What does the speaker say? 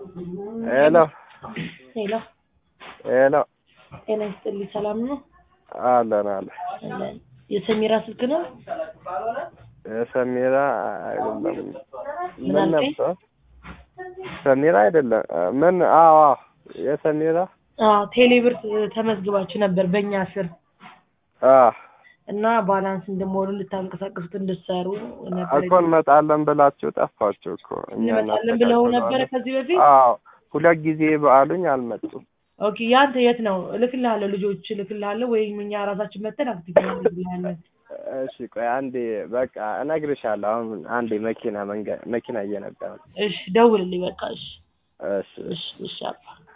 ሄሎ ሄሎ ሄሎ ጤና ይስጥልኝ። ሰላም ነው? አለን አለ አለን። የሰሚራ ስልክ ነው? የሰሚራ አይደለም። ምን ምን አልከኝ? ነበር? ሰሚራ አይደለም። ምን? አዎ አዎ፣ የሰሚራ አዎ ቴሌብር ተመዝግባችሁ ነበር በእኛ ስር አዎ እና ባላንስ እንደሞሉ ልታንቀሳቀሱት እንድትሰሩ ነበር። እኮ እንመጣለን ብላችሁ ጠፋችሁ እኮ። እኛ እንመጣለን ብለው ነበረ እናስተካክለዋለን። ከዚህ በፊት። አዎ ሁለት ጊዜ በአሉኝ አልመጡም። ኦኬ ያንተ የት ነው? እልክልሃለሁ፣ ልጆች እልክልሃለሁ ወይም እኛ ራሳችን መተን አክቲቭ እናደርግልሃለን። እሺ ቆይ አንዴ በቃ እነግርሻለሁ። አሁን አንዴ መኪና መንገድ መኪና እየነዳ ነው። እሺ ደውልልኝ በቃ። እሺ እሺ እሺ እሺ አባ